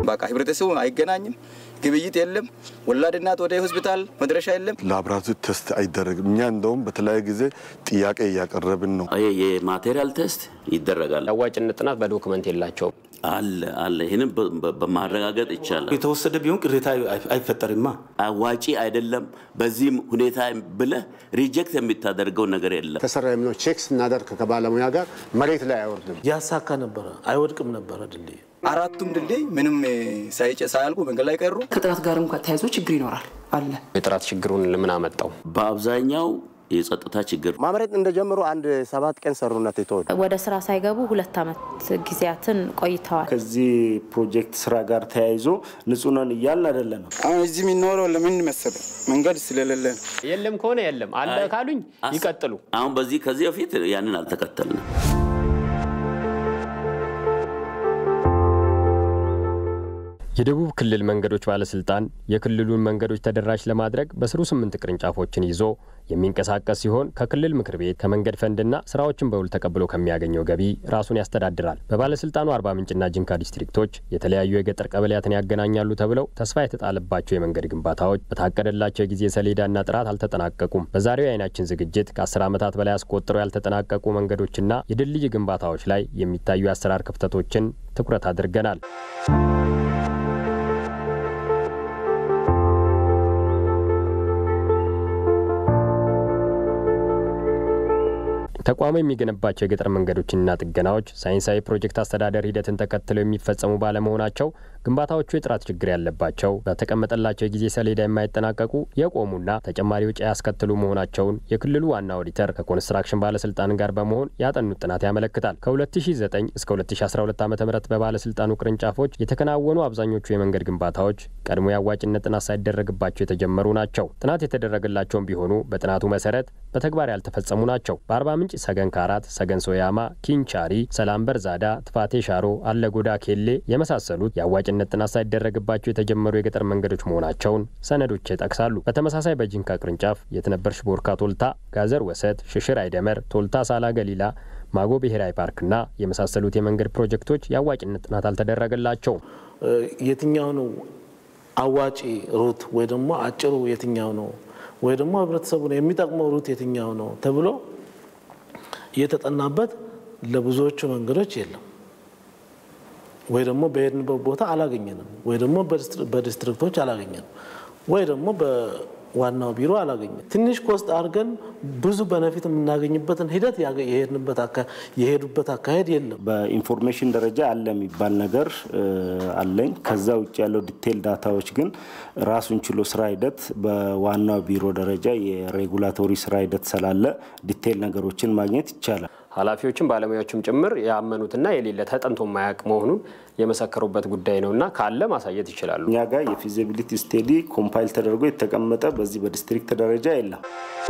በቃ ህብረተሰቡ አይገናኝም፣ ግብይት የለም፣ ወላድ እናት ወደ ሆስፒታል መድረሻ የለም። ላብራቶሪ ቴስት አይደረግም። እኛ እንደውም በተለያየ ጊዜ ጥያቄ እያቀረብን ነው። የማቴሪያል ቴስት ይደረጋል። አዋጭነት ጥናት በዶክመንት የላቸውም። አለ አለ። ይህንም በማረጋገጥ ይቻላል። የተወሰደ ቢሆን ቅሬታ አይፈጠርማ። አዋጪ አይደለም በዚህም ሁኔታ ብለህ ሪጀክት የሚታደርገው ነገር የለም። ተሰራ የሚለው ቼክ ስናደርግ ከባለሙያ ጋር መሬት ላይ አይወርድም። ያሳካ ነበረ፣ አይወድቅም ነበረ ድልድይ አራቱም ድልድይ ምንም ሳይጨ ሳያልቁ መንገድ ላይ ቀሩ። ከጥራት ጋር እንኳ ተያይዞ ችግር ይኖራል አለ። የጥራት ችግሩን ለምን አመጣው? በአብዛኛው የጸጥታ ችግር ማምረት እንደጀመሩ አንድ ሰባት ቀን ሰሩነት የተወ ወደ ስራ ሳይገቡ ሁለት ዓመት ጊዜያትን ቆይተዋል። ከዚህ ፕሮጀክት ስራ ጋር ተያይዞ ንጹህ ነን እያልን አይደለንም። አሁን እዚህ የሚኖረው ለምን መሰለ መንገድ ስለሌለ ነው። የለም ከሆነ የለም አለ ካሉኝ ይቀጥሉ። አሁን በዚህ ከዚህ በፊት ያንን አልተከተልንም። የደቡብ ክልል መንገዶች ባለስልጣን የክልሉን መንገዶች ተደራሽ ለማድረግ በስሩ ስምንት ቅርንጫፎችን ይዞ የሚንቀሳቀስ ሲሆን ከክልል ምክር ቤት ከመንገድ ፈንድና ስራዎችን በውል ተቀብሎ ከሚያገኘው ገቢ ራሱን ያስተዳድራል። በባለስልጣኑ አርባ ምንጭና ጅንካ ዲስትሪክቶች የተለያዩ የገጠር ቀበሌያትን ያገናኛሉ ተብለው ተስፋ የተጣለባቸው የመንገድ ግንባታዎች በታቀደላቸው የጊዜ ሰሌዳና ጥራት አልተጠናቀቁም። በዛሬው የአይናችን ዝግጅት ከአስር ዓመታት በላይ አስቆጥረው ያልተጠናቀቁ መንገዶችና የድልድይ ግንባታዎች ላይ የሚታዩ የአሰራር ክፍተቶችን ትኩረት አድርገናል። ተቋሙ የሚገነባቸው የገጠር መንገዶችንና ጥገናዎች ሳይንሳዊ ፕሮጀክት አስተዳደር ሂደትን ተከትለው የሚፈጸሙ ባለመሆናቸው ግንባታዎቹ የጥራት ችግር ያለባቸው፣ በተቀመጠላቸው የጊዜ ሰሌዳ የማይጠናቀቁ የቆሙና ተጨማሪ ወጪ ያስከትሉ መሆናቸውን የክልሉ ዋና ኦዲተር ከኮንስትራክሽን ባለስልጣን ጋር በመሆን ያጠኑት ጥናት ያመለክታል። ከ2009 እስከ 2012 ዓ ም በባለስልጣኑ ቅርንጫፎች የተከናወኑ አብዛኞቹ የመንገድ ግንባታዎች ቀድሞ የአዋጭነት ጥናት ሳይደረግባቸው የተጀመሩ ናቸው። ጥናት የተደረገላቸውም ቢሆኑ በጥናቱ መሰረት በተግባር ያልተፈጸሙ ናቸው። በአርባ ምንጭ ሰገን ካራት፣ ሰገን ሶያማ፣ ኪንቻሪ፣ ሰላም በርዛዳ፣ ትፋቴ ሻሮ፣ አለጎዳ ኬሌ የመሳሰሉት የአዋጭነት ጥናት ሳይደረግባቸው የተጀመሩ የገጠር መንገዶች መሆናቸውን ሰነዶች ይጠቅሳሉ። በተመሳሳይ በጂንካ ቅርንጫፍ የትነበርሽ ቦርካ ቶልታ፣ ጋዘር ወሰት፣ ሽሽር አይደመር፣ ቶልታ ሳላ ገሊላ ማጎ ብሔራዊ ፓርክና የመሳሰሉት የመንገድ ፕሮጀክቶች የአዋጭነት ጥናት አልተደረገላቸውም። የትኛው ነው አዋጪ ሩት ወይ ደግሞ አጭሩ የትኛው ነው ወይ ደግሞ ህብረተሰቡን የሚጠቅመው ሩት የትኛው ነው ተብሎ እየተጠናበት ለብዙዎቹ መንገዶች የለም። ወይ ደግሞ በሄድንበት ቦታ አላገኘንም፣ ወይ ደግሞ በዲስትሪክቶች አላገኘንም፣ ወይ ደግሞ በዋናው ቢሮ አላገኘንም። ትንሽ ኮስት አድርገን ብዙ በነፊት የምናገኝበትን ሂደት የሄዱበት አካሄድ የለም። በኢንፎርሜሽን ደረጃ አለ የሚባል ነገር አለኝ። ከዛ ውጭ ያለው ዲቴል ዳታዎች ግን ራሱን ችሎ ስራ ሂደት በዋናው ቢሮ ደረጃ የሬጉላቶሪ ስራ ሂደት ስላለ ዲቴል ነገሮችን ማግኘት ይቻላል። ኃላፊዎችም ባለሙያዎችም ጭምር ያመኑትና የሌለ ተጠንቶ የማያውቅ መሆኑን የመሰከሩበት ጉዳይ ነው እና ካለ ማሳየት ይችላሉ። እኛ ጋር የፊዚቢሊቲ ስቴዲ ኮምፓይል ተደርጎ የተቀመጠ በዚህ በዲስትሪክት ደረጃ የለም።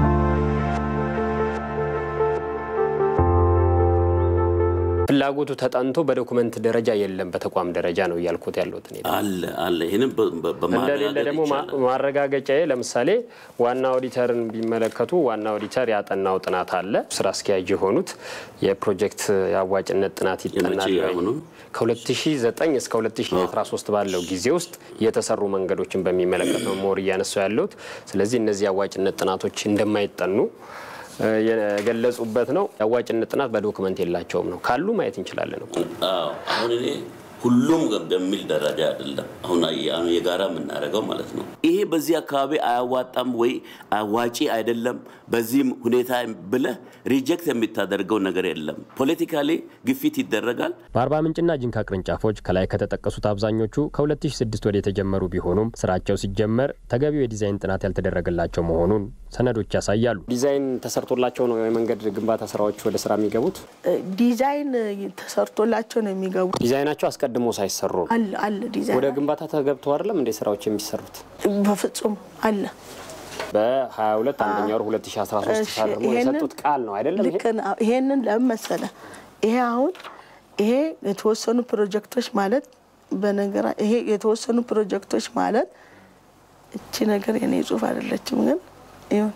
ፍላጎቱ ተጠንቶ በዶኩመንት ደረጃ የለም፣ በተቋም ደረጃ ነው እያልኩት ያለሁት እኔ። አለ አለ። ይህንም እንደሌለ ደግሞ ማረጋገጫዬ ለምሳሌ ዋና ኦዲተርን ቢመለከቱ ዋና ኦዲተር ያጠናው ጥናት አለ። ስራ አስኪያጅ የሆኑት የፕሮጀክት የአዋጭነት ጥናት ይጠናል። ከ2009 እስከ 2013 ባለው ጊዜ ውስጥ የተሰሩ መንገዶችን በሚመለከት ነው ሞር እያነሳው ያለሁት። ስለዚህ እነዚህ የአዋጭነት ጥናቶች እንደማይጠኑ የገለጹበት ነው። የአዋጭነት ጥናት በዶክመንት የላቸውም ነው ካሉ ማየት እንችላለን ነው። አሁን እኔ ሁሉም በሚል ደረጃ አይደለም አሁን የጋራ የምናደርገው ማለት ነው። ይሄ በዚህ አካባቢ አያዋጣም ወይ አዋጪ አይደለም በዚህም ሁኔታ ብለህ ሪጀክት የሚታደርገው ነገር የለም። ፖለቲካሊ ግፊት ይደረጋል። በአርባ ምንጭና ጅንካ ቅርንጫፎች ከላይ ከተጠቀሱት አብዛኞቹ ከ2006 ወደ የተጀመሩ ቢሆኑም ስራቸው ሲጀመር ተገቢው የዲዛይን ጥናት ያልተደረገላቸው መሆኑን ሰነዶች ያሳያሉ። ዲዛይን ተሰርቶላቸው ነው የመንገድ ግንባታ ስራዎች ወደ ስራ የሚገቡት። ዲዛይን ተሰርቶላቸው ነው የሚገቡት። ዲዛይናቸው አስቀድሞ ሳይሰሩ ነው አለ አለ ዲዛይን ወደ ግንባታ ተገብቶ አይደለም እንደ ስራዎች የሚሰሩት በፍጹም አለ። በ22 አንደኛ ወር 2013 ታድርሞ የሰጡት ቃል ነው አይደለም። ልክ ነው። ይሄንን ለምን መሰለ ይሄ አሁን ይሄ የተወሰኑ ፕሮጀክቶች ማለት በነገራ ይሄ የተወሰኑ ፕሮጀክቶች ማለት እቺ ነገር የኔ ጽሁፍ አይደለችም፣ ግን ይሁን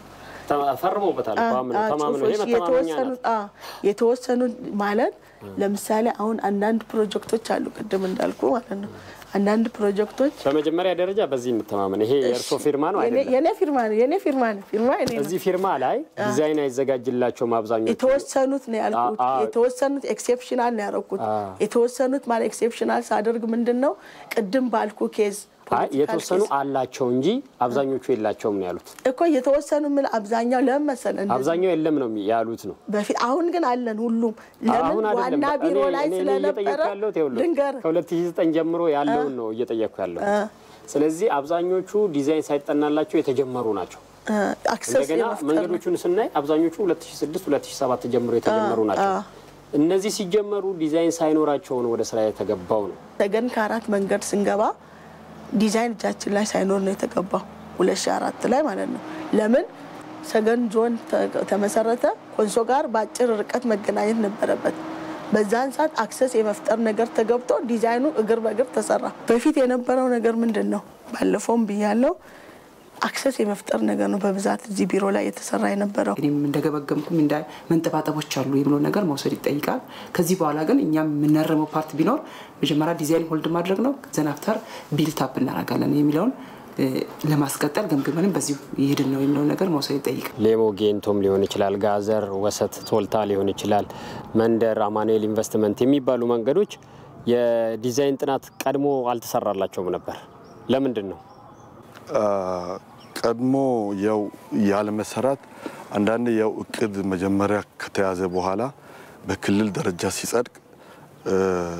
ፈርመውበታል እኮ አምነው ተማምነው ይሄ መተማመኛ የተወሰኑ ናት። አዎ፣ የተወሰኑ ማለት ለምሳሌ አሁን አንዳንድ ፕሮጀክቶች አሉ፣ ቅድም እንዳልኩ ማለት ነው። አንዳንድ ፕሮጀክቶች በመጀመሪያ ደረጃ በዚህ እንተማመን። ይሄ የእርሶ ፊርማ ነው የኔ- አይደለም? የኔ ፊርማ ነው የኔ ፊርማ ነው ፊርማ የኔ ነው። እዚህ ፊርማ ላይ ዲዛይን አይዘጋጅላቸውም አብዛኞቹ። የተወሰኑት ነው ያልኩት። አ- አ- የተወሰኑት ኤክሴፕሽናል ነው ያደረኩት። የተወሰኑት ማለት ኤክሴፕሽናል ሳደርግ ምንድን ነው ቅድም ባልኩ ኬዝ አይ ፖለቲካል የተወሰኑ ኬዝ አላቸው እንጂ አብዛኞቹ የላቸውም ነው ያሉት። እኮ የተወሰኑ ምን አብዛኛው ለምን መሰለህ እንደዚህ አብዛኛው የለም ነው ያሉት ነው። በፊት አሁን ግን አለን ሁሉም ለምን አሁን አይደለም ዋና ቢሮ እኔ- ላይ እኔ- እኔ ስለነበረ እየጠየኩ ያለሁት ይኸውልህ ልንገርህ ከ2009 ጀምሮ ያለውን ነው እየጠየኩ ያለሁት። ስለዚህ አብዛኞቹ ዲዛይን ሳይጠናላቸው የተጀመሩ ናቸው። አክሰስ እንደገና የመፍጠር ነው። መንገዶቹን ስናይ አብዛኞቹ 2006 2007 ጀምሮ የተጀመሩ ናቸው። እነዚህ ሲጀመሩ ዲዛይን ሳይኖራቸው ነው ወደ ስራ የተገባው ነው። ሰገን ከአራት መንገድ ስንገባ ዲዛይን እጃችን ላይ ሳይኖር ነው የተገባው 2004 ላይ ማለት ነው። ለምን ሰገን ዞን ተ- ተመሰረተ። ኮንሶ ጋር በአጭር ርቀት መገናኘት ነበረበት። በዛን ሰዓት አክሰስ የመፍጠር ነገር ተገብቶ ዲዛይኑ እግር በእግር ተሰራ። በፊት የነበረው ነገር ምንድን ነው? ባለፈውም ብያለው አክሰስ የመፍጠር ነገር ነው በብዛት እዚህ ቢሮ ላይ የተሰራ የነበረው። እኔም እንደገመገምኩም እንዳ መንጠባጠቦች አሉ የሚለው ነገር መውሰድ ይጠይቃል። ከዚህ በኋላ ግን እኛም የምናረመው ፓርት ቢኖር መጀመሪያ ዲዛይን ሆልድ ማድረግ ነው። ዘን አፍተር ቢልት አፕ እናደርጋለን የሚለውን እ፣ ለማስቀጠል ገምግመንም በዚሁ ይሄድን ነው የሚለውን ነገር መውሰድ ይጠይቃል። ሌሞ ጌንቶም ሊሆን ይችላል፣ ጋዘር፣ ወሰት፣ ቶልታ ሊሆን ይችላል፣ መንደር፣ አማኑኤል ኢንቨስትመንት የሚባሉ መንገዶች የዲዛይን ጥናት ቀድሞ አልተሰራላቸውም ነበር። ለምንድን ነው? አ፣ ቀድሞ ያው ያለመሰራት አንዳንድ ያው እቅድ መጀመሪያ ከተያዘ በኋላ በክልል ደረጃ ሲጸድቅ እ፣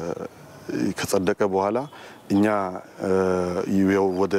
ከጸደቀ በኋላ እኛ እ፣ ያው ወደ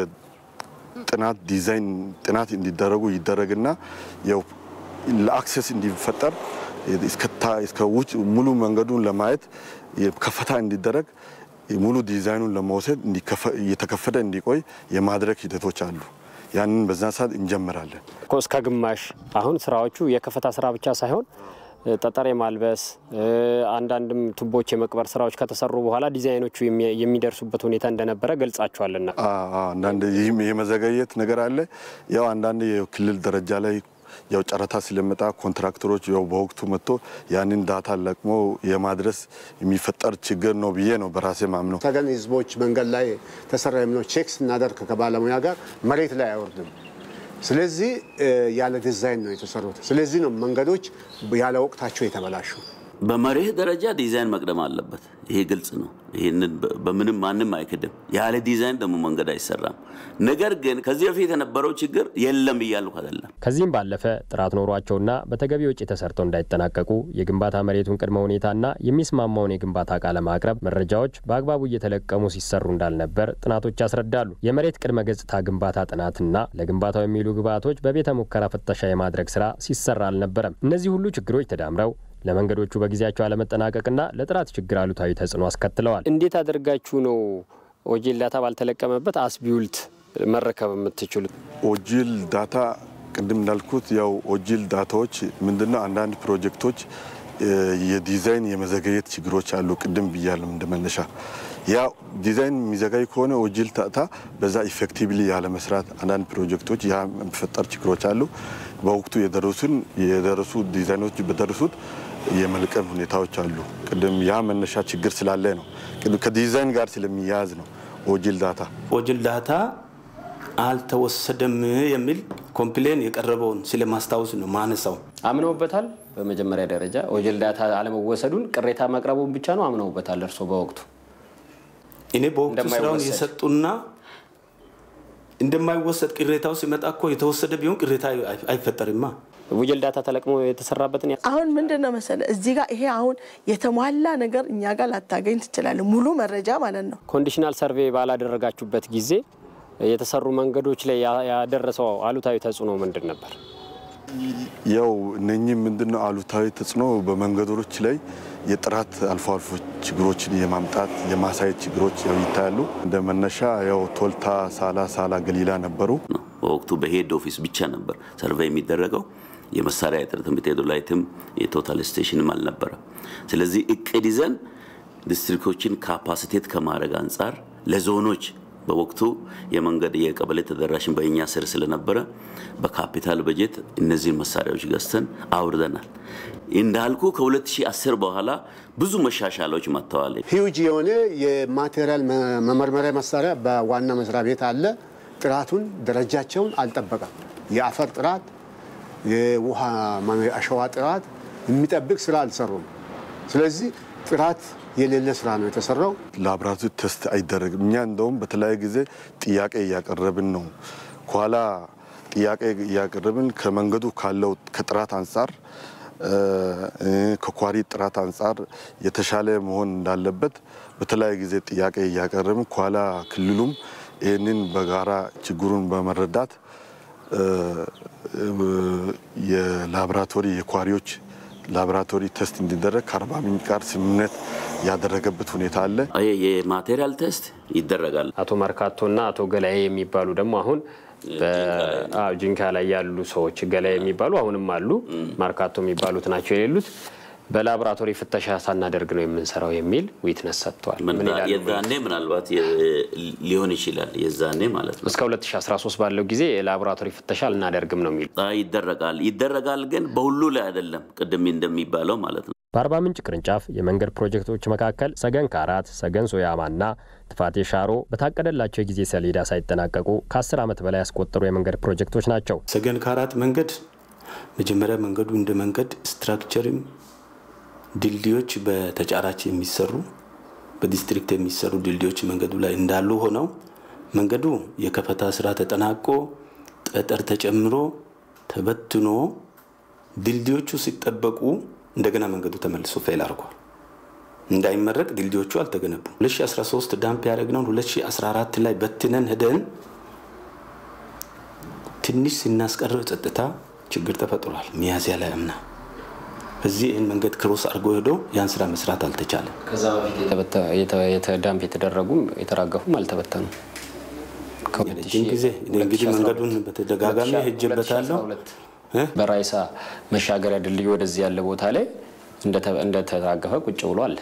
ጥናት ዲዛይን ጥናት እንዲደረጉ ይደረግና ያው ለአክሰስ እንዲፈጠር እስከታ- እስከ ውጭ ሙሉ መንገዱን ለማየት ከፈታ እንዲደረግ ሙሉ ዲዛይኑን ለመውሰድ እንዲከፈ- እየተከፈተ እንዲቆይ የማድረግ ሂደቶች አሉ። ያንን በዛን ሰዓት እንጀምራለን። እኮ እስከ ግማሽ አሁን ስራዎቹ የከፈታ ስራ ብቻ ሳይሆን እ፣ ጠጠር የማልበስ እ፣ አንዳንድም ቱቦች የመቅበር ስራዎች ከተሰሩ በኋላ ዲዛይኖቹ የሚ- የሚደርሱበት ሁኔታ እንደነበረ ገልጻቸዋልና አ- አ- አንዳንድ ይህም የመዘገየት ነገር አለ። ያው አንዳንድ የክልል ደረጃ ላይ ያው ጨረታ ስለመጣ ኮንትራክተሮች ያው በወቅቱ መጥቶ ያንን ዳታ ለቅሞ የማድረስ የሚፈጠር ችግር ነው ብዬ ነው በራሴ ማምነው። ሰገን ህዝቦች መንገድ ላይ ተሰራ የሚለው ቼክ ስናደርግ ከባለሙያ ጋር መሬት ላይ አይወርድም። ስለዚህ እ፣ ያለ ዲዛይን ነው የተሰሩት። ስለዚህ ነው መንገዶች ያለ ወቅታቸው የተበላሹ። በመርህ ደረጃ ዲዛይን መቅደም አለበት። ይሄ ግልጽ ነው። ይህንን በ- በምንም ማንም አይክድም። ያለ ዲዛይን ደግሞ መንገድ አይሰራም። ነገር ግን ከዚህ በፊት የነበረው ችግር የለም እያልኩ አይደለም። ከዚህም ባለፈ ጥራት ኖሯቸውና በተገቢ ወጪ ተሰርተው እንዳይጠናቀቁ የግንባታ መሬቱን ቅድመ ሁኔታና የሚስማማውን የግንባታ እቃ ለማቅረብ መረጃዎች በአግባቡ እየተለቀሙ ሲሰሩ እንዳልነበር ጥናቶች ያስረዳሉ። የመሬት ቅድመ ገጽታ ግንባታ ጥናትና ለግንባታው የሚውሉ ግብዓቶች በቤተ ሙከራ ፍተሻ የማድረግ ስራ ሲሰራ አልነበረም። እነዚህ ሁሉ ችግሮች ተዳምረው ለመንገዶቹ በጊዜያቸው አለመጠናቀቅና ለጥራት ችግር አሉታዊ ተጽዕኖ አስከትለዋል። እንዴት አድርጋችሁ ነው ኦጂል ዳታ ባልተለቀመበት አስቢውልት መረከብ የምትችሉት? ኦጂል ዳታ ቅድም እንዳልኩት ያው ኦጂል ዳታዎች ምንድነው አንዳንድ ፕሮጀክቶች እ፣ የዲዛይን የመዘገየት ችግሮች አሉ። ቅድም ብያለሁ እንደመነሻ ያ ዲዛይን የሚዘጋይ ከሆነ ኦጂል ዳታ በዛ ኢፌክቲቭሊ ያለመስራት አንዳንድ ፕሮጀክቶች ያ የሚፈጠር ችግሮች አሉ። በወቅቱ የደረሱን የደረሱ ዲዛይኖች በደረሱት የመልቀም ሁኔታዎች አሉ። ቅድም ያ መነሻ ችግር ስላለ ነው። ቅድም ከዲዛይን ጋር ስለሚያያዝ ነው ኦጂል ዳታ ኦጅል ዳታ አልተወሰደም የሚል ኮምፕሌን የቀረበውን ስለማስታወስ ነው ማነሳው። አምነውበታል። በመጀመሪያ ደረጃ ኦጂል ዳታ አለመወሰዱን ቅሬታ ማቅረቡን ብቻ ነው አምነውበታል። እርስዎ በወቅቱ እኔ በወቅቱ ስራውን እንደማይወሰድ የሰጡና እንደማይወሰድ ቅሬታው ሲመጣ እኮ የተወሰደ ቢሆን ቅሬታ አይ- አይፈጠርማ። ኦጂል ዳታ ተለቅሞ የተሰራበትን አሁን ምንድን ነው መሰለ እዚህ ጋር ይሄ አሁን የተሟላ ነገር እኛ ጋር ላታገኝ ትችላለህ፣ ሙሉ መረጃ ማለት ነው። ኮንዲሽናል ሰርቬይ ባላደረጋችሁበት ጊዜ የተሰሩ መንገዶች ላይ ያ- ያደረሰው አሉታዊ ተጽዕኖ ምንድን ነበር? ያው እነኚህ ምንድነው አሉታዊ ተጽዕኖ በመንገዶች ላይ የጥራት አልፎ አልፎ ችግሮችን የማምጣት የማሳየት ችግሮች ያው ይታያሉ። እንደ መነሻ ያው ቶልታ፣ ሳላ፣ ሳላ ገሊላ ነበሩ። ነው በወቅቱ በሄድ ኦፊስ ብቻ ነበር ሰርቬይ የሚደረገው። የመሳሪያ እጥረትም ሜቶዶላይትም የቶታል ስቴሽንም አልነበረም። ስለዚህ እቅድ ይዘን ዲስትሪክቶችን ካፓሲቴት ከማድረግ አንጻር ለዞኖች በወቅቱ የመንገድ የቀበሌ ተደራሽን በእኛ ስር ስለነበረ በካፒታል በጀት እነዚህን መሳሪያዎች ገዝተን አውርደናል። እንዳልኩ ከ2010 በኋላ ብዙ መሻሻሎች መጥተዋል። ሂውጅ የሆነ የማቴሪያል መመርመሪያ መሳሪያ በዋና መስሪያ ቤት አለ። ጥራቱን ደረጃቸውን አልጠበቀም። የአፈር ጥራት፣ የውሃ አሸዋ ጥራት የሚጠብቅ ስራ አልሰሩም። ስለዚህ ጥራት የሌለ ስራ ነው የተሰራው። ላብራቶሪ ቴስት አይደረግም። እኛ እንደውም በተለያየ ጊዜ ጥያቄ እያቀረብን ነው። ከኋላ ጥያቄ እያቀረብን ከመንገዱ ካለው ከጥራት አንጻር ከኳሪ ጥራት አንጻር የተሻለ መሆን እንዳለበት በተለያየ ጊዜ ጥያቄ እያቀረብን ከኋላ ክልሉም ይህንን በጋራ ችግሩን በመረዳት የላቦራቶሪ የኳሪዎች ላቦራቶሪ ቴስት እንዲደረግ ከአርባ ምንጭ ጋር ስምምነት ያደረገበት ሁኔታ አለ። የማቴሪያል ቴስት ይደረጋል። አቶ መርካቶና አቶ ገላዬ የሚባሉ ደግሞ አሁን ጂንካ ላይ ያሉ ሰዎች ገላዬ የሚባሉ አሁንም አሉ። ማርካቶ የሚባሉት ናቸው የሌሉት በላቦራቶሪ ፍተሻ ሳናደርግ ነው የምንሰራው የሚል ዊትነስ ሰጥተዋል። የዛኔ ምናልባት ሊሆን ይችላል። የዛኔ ማለት ነው። እስከ 2013 ባለው ጊዜ የላቦራቶሪ ፍተሻ አልናደርግም ነው የሚሉ ይደረጋል ይደረጋል፣ ግን በሁሉ ላይ አይደለም። ቅድም እንደሚባለው ማለት ነው። በአርባ ምንጭ ቅርንጫፍ የመንገድ ፕሮጀክቶች መካከል ሰገን ካራት፣ ሰገን ሶያማና ትፋቴ ሻሮ በታቀደላቸው የጊዜ ሰሌዳ ሳይጠናቀቁ ከ10 ዓመት በላይ ያስቆጠሩ የመንገድ ፕሮጀክቶች ናቸው። ሰገን ካራት መንገድ መጀመሪያ መንገዱ እንደ መንገድ ስትራክቸርም ድልድዮች በተጫራች የሚሰሩ በዲስትሪክት የሚሰሩ ድልድዮች መንገዱ ላይ እንዳሉ ሆነው መንገዱ የከፈታ ስራ ተጠናቆ ጠጠር ተጨምሮ ተበትኖ ድልድዮቹ ሲጠበቁ እንደገና መንገዱ ተመልሶ ፌል አድርጓል። እንዳይመረቅ ድልድዮቹ አልተገነቡም። 2013 ዳምፕ ያደረግነውን 2014 ላይ በትነን ሄደን ትንሽ ስናስቀረው ጸጥታ ችግር ተፈጥሯል። ሚያዝያ ላይ አምና በዚህ ይህን መንገድ ክሮስ አድርጎ ሄዶ ያን ስራ መስራት አልተቻለም። ከዛ በፊት ዳምፕ የተደረጉም የተራገፉም አልተበተኑም። ረጅም ጊዜ እንግዲህ መንገዱን በተደጋጋሚ ሄጄበታለሁ። በራይሳ መሻገሪያ ድልድይ ወደዚህ ያለ ቦታ ላይ እንደተራገፈ ቁጭ ብሎ አለ።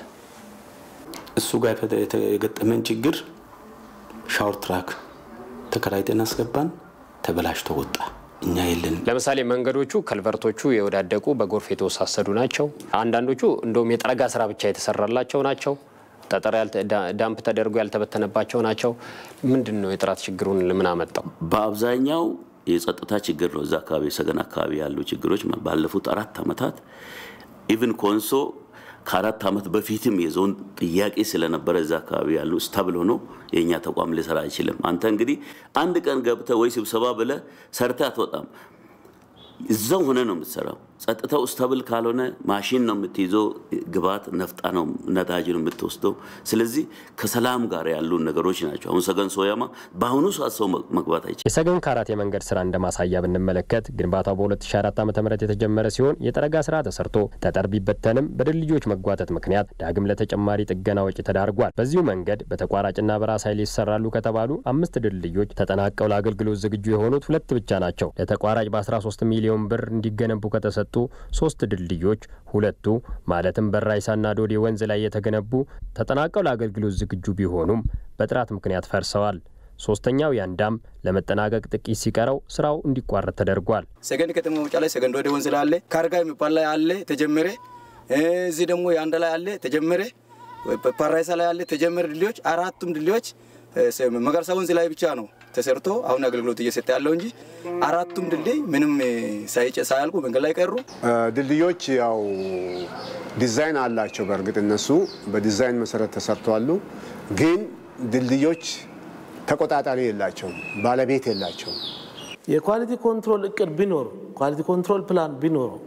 እሱ ጋር የገጠመን ችግር ሻወር ትራክ ተከራይተን አስገባን፣ ተበላሽቶ ወጣ። እኛ የለንም። ለምሳሌ መንገዶቹ ከልቨርቶቹ የወዳደቁ በጎርፍ የተወሳሰዱ ናቸው። አንዳንዶቹ እንደውም የጠረጋ ስራ ብቻ የተሰራላቸው ናቸው። ጠጠር ዳምፕ ተደርጎ ያልተበተነባቸው ናቸው። ምንድን ነው የጥራት ችግሩን ለምን አመጣው? በአብዛኛው የጸጥታ ችግር ነው። እዛ አካባቢ ሰገን አካባቢ ያሉ ችግሮች ባለፉት አራት ዓመታት ኢቭን ኮንሶ ከአራት ዓመት በፊትም የዞን ጥያቄ ስለነበረ እዛ አካባቢ ያሉ ስታብል ሆኖ የእኛ ተቋም ሊሰራ አይችልም። አንተ እንግዲህ አንድ ቀን ገብተህ ወይ ስብሰባ ብለህ ሰርተህ አትወጣም። እዛው ሆነ ነው የምትሰራው። ጸጥታው ስታብል ካልሆነ ማሽን ነው የምትይዘው፣ ግብዓት ነፍጣ ነው ነዳጅ ነው የምትወስደው። ስለዚህ ከሰላም ጋር ያሉ ነገሮች ናቸው። አሁን ሰገን ሶያማ በአሁኑ ሰዓት ሰው መግባት አይችልም። የሰገን ካራት የመንገድ ስራ እንደ ማሳያ ብንመለከት ግንባታው በ2004 ዓ ም የተጀመረ ሲሆን የጠረጋ ስራ ተሰርቶ ጠጠር ቢበተንም በድልድዮች መጓተት ምክንያት ዳግም ለተጨማሪ ጥገና ወጪ ተዳርጓል። በዚሁ መንገድ በተቋራጭና በራስ ኃይል ይሰራሉ ከተባሉ አምስት ድልድዮች ተጠናቀው ለአገልግሎት ዝግጁ የሆኑት ሁለት ብቻ ናቸው። ለተቋራጭ በ13 ሚሊዮን ብር እንዲገነቡ ከተሰጡ ሶስት ድልድዮች ሁለቱ ማለትም በራይሳና ዶዴ ወንዝ ላይ የተገነቡ ተጠናቀው ለአገልግሎት ዝግጁ ቢሆኑም በጥራት ምክንያት ፈርሰዋል። ሶስተኛው ያንዳም ለመጠናቀቅ ጥቂት ሲቀረው ስራው እንዲቋረጥ ተደርጓል። ሰገን ከተማ መውጫ ላይ ሰገን ዶዴ ወንዝ ላይ አለ፣ ካርጋ የሚባል ላይ አለ ተጀመረ። እዚህ ደግሞ የአንድ ላይ አለ ተጀመረ። ፓራይሳ ላይ አለ ተጀመረ። ድልድዮች አራቱም ድልድዮች መጋርሳ ወንዝ ላይ ብቻ ነው ተሰርቶ አሁን አገልግሎት እየሰጠ ያለው እንጂ አራቱም ድልድይ ምንም ሳያልቁ መንገድ ላይ ቀሩ። ድልድዮች ያው ዲዛይን አላቸው። በእርግጥ እነሱ በዲዛይን መሰረት ተሰርተዋሉ። ግን ድልድዮች ተቆጣጣሪ የላቸውም፣ ባለቤት የላቸውም። የኳሊቲ ኮንትሮል እቅድ ቢኖር ኳሊቲ ኮንትሮል ፕላን ቢኖረው